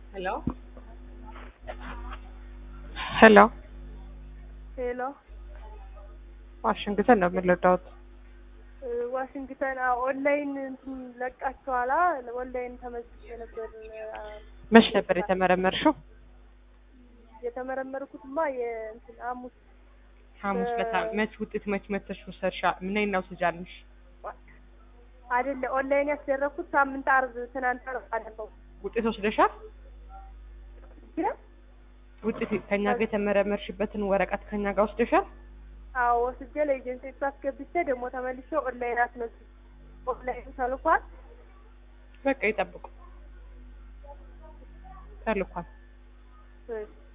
ሄሎ ሄሎ ሄሎ ዋሽንግተን ነው የምንረዳውት። እ ዋሽንግተን አዎ፣ ኦንላይን እንትን ለቃችኋላ? ኦንላይን ተመዝግቤ ነበር። አ፣ መች ነበር የተመረመርሽው? የተመረመርኩትማ የእንትን ሐሙስ ሐሙስ በ- ለታ መች ውጤት መች መተሽ ወሰድሻ? ምን ነው ትጃለሽ? አይደለ ኦንላይን ያስደረግኩት ሳምንት አርብ ትናንት አርብ አለፈው። ውጤት ወስደሻል? ውጤት ከኛ ጋር የተመረመርሽበትን ወረቀት ከኛ ጋር ወስደሻል? አዎ ወስጄ ለኤጀንሲ አስገብቼ ደግሞ ተመልሼ ኦንላይን አስመዝግቤ ኦንላይን ተልኳል። በቃ ይጠብቁ። ተልኳል። እሺ